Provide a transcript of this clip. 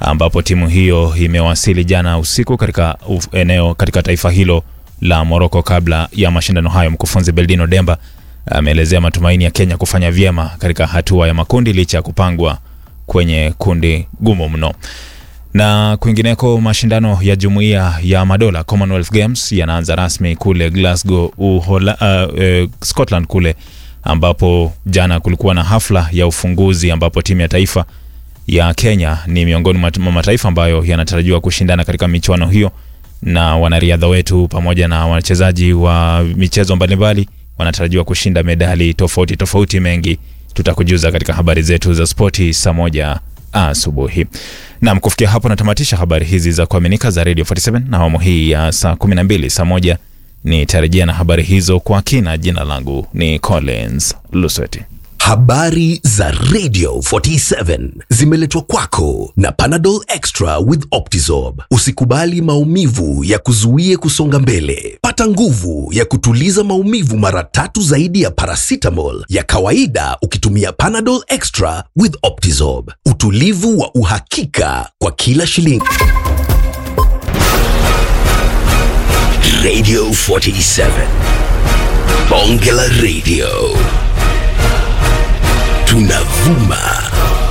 ambapo timu hiyo imewasili jana usiku katika uf- eneo katika taifa hilo la Morocco kabla ya mashindano hayo. Mkufunzi Beldino Demba ameelezea matumaini ya Kenya kufanya vyema katika hatua ya makundi licha ya kupangwa kwenye kundi gumu mno. Na kwingineko, mashindano ya jumuiya ya madola Commonwealth Games yanaanza rasmi kule Glasgow, Uhola, uh, uh, Scotland kule ambapo jana kulikuwa na hafla ya ufunguzi ambapo timu ya taifa ya Kenya ni miongoni mwa mataifa ambayo yanatarajiwa kushindana katika michuano hiyo, na wanariadha wetu pamoja na wachezaji wa michezo mbalimbali wanatarajiwa kushinda medali tofauti tofauti. Mengi tutakujuza katika habari zetu za spoti saa moja asubuhi. Naam, kufikia hapo natamatisha habari hizi za kuaminika za Radio 47 na awamu hii ya saa 12. Saa moja nitarejea na habari hizo kwa kina. Jina langu ni Collins Lusweti. Habari za Radio 47 zimeletwa kwako na Panadol Extra with Optizorb. Usikubali maumivu ya kuzuie kusonga mbele. Pata nguvu ya kutuliza maumivu mara tatu zaidi ya paracetamol ya kawaida ukitumia Panadol Extra with Optizorb. Utulivu wa uhakika kwa kila shilingi. Radio 47 Bonge la Radio tunavuma